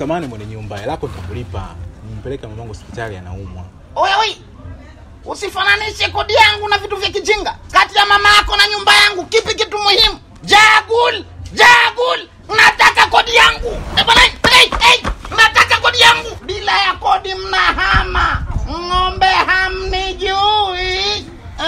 samani mwenye nyumba, hela yako nitakulipa. Nimpeleke mamangu hospitali, anaumwa. Oya oi, usifananishe kodi yangu na vitu vya kijinga. Kati ya mama yako na nyumba yangu, kipi kitu muhimu? Jagul, jagul, nataka kodi yangu. Eh bwana, hey, hey, nataka kodi yangu. Bila ya kodi mnahama, ng'ombe hamnijui.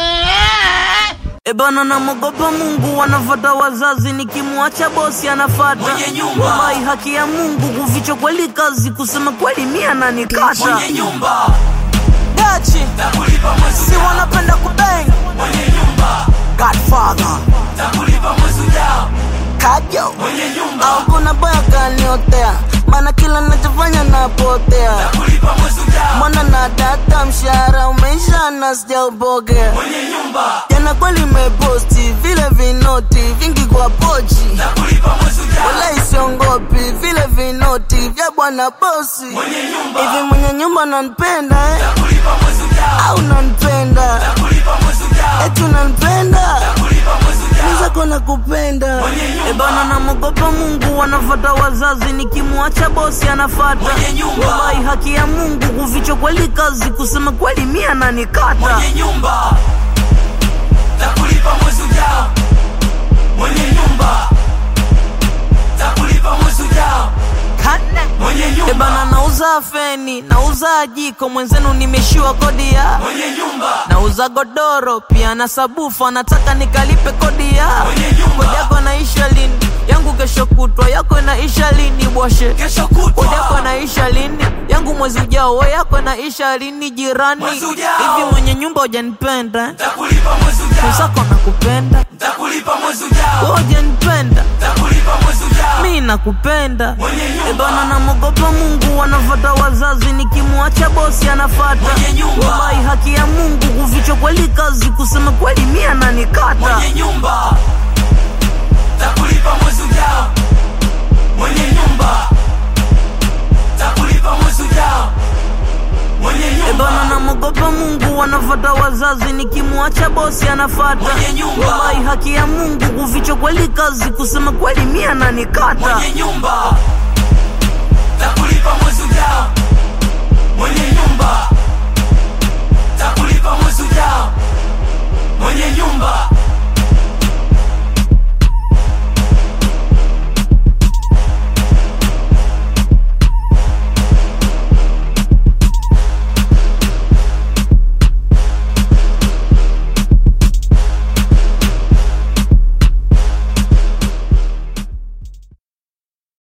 Eh. Ebana namogopa Mungu, wanafata wazazi, nikimwacha bosi anafata Mwenye nyumba. wallahi, haki ya Mungu kuficha kweli kazi, kusema kweli mia nanikata mwenye nyumba dachi takulipa mwezi si ujao wanapenda kubang mwenye nyumba Godfather takulipa mwezi ujao kajo mwenye nyumba au kuna boya kaniotea, maana kila nachofanya napotea takulipa mwezi ujao mwana na data, mshahara umeisha na sijaupokea mwenye nyumba jana kweli meposti vile vinoti vingi kwa pochi takulipa mwezi ujao wala isiongopi vile vinoti vya bwana bosi mwenye nyumba hivi mwenye nyumba nanipenda eh? takulipa mwezi ujao au nanipenda takulipa mwezi ujao eti unanipenda takulipa mwezi ujao nizako nakupenda Mwenye nyumba. ebana namogopa mungu wanafata wazazi nikimwacha bosi anafata Mwenye nyumba. wallahi haki ya mungu kuficha kweli kazi kusema kweli mia nanikata mwenye nyumba takulipa mwezi ujao mwenye nyumba takulipa mwezi ujao mwenye nyumba ebana nauza feni nauza jiko mwenzenu nimeshiwa kodi ya mwenye nyumba nauza godoro pia na sabufa nataka nikalipe kodi ya Mwenye nyumba. kodi yako naisha lini yangu kesho kutwa yako naisha lini bwashe kesho kodi yako kutwa naisha lini yangu mwezi ujao we yako naisha lini jirani Mwezi ujao. hivi mwenye nyumba hujanipenda takulipa mwezi ujao usako nakupenda takulipa mwezi ujao we hujanipenda takulipa mwezi ujao mi nakupenda mwenye nyumba ebana namogopa mungu wanafata wazazi nikimwacha bosi anafata Mwenye nyumba. wallahi haki ya mungu kuficha kweli kazi kusema kweli mia nanikata mwenye nyumba takulipa mwezi ujao mwenye nyumba takulipa mwezi ujao mwenye ebana nyumba namogopa mungu wanafata wazazi nikimwacha bosi anafata Mwenye nyumba. wallahi haki ya mungu kuficha kweli kazi kusema kweli mia nanikata mwenye nyumba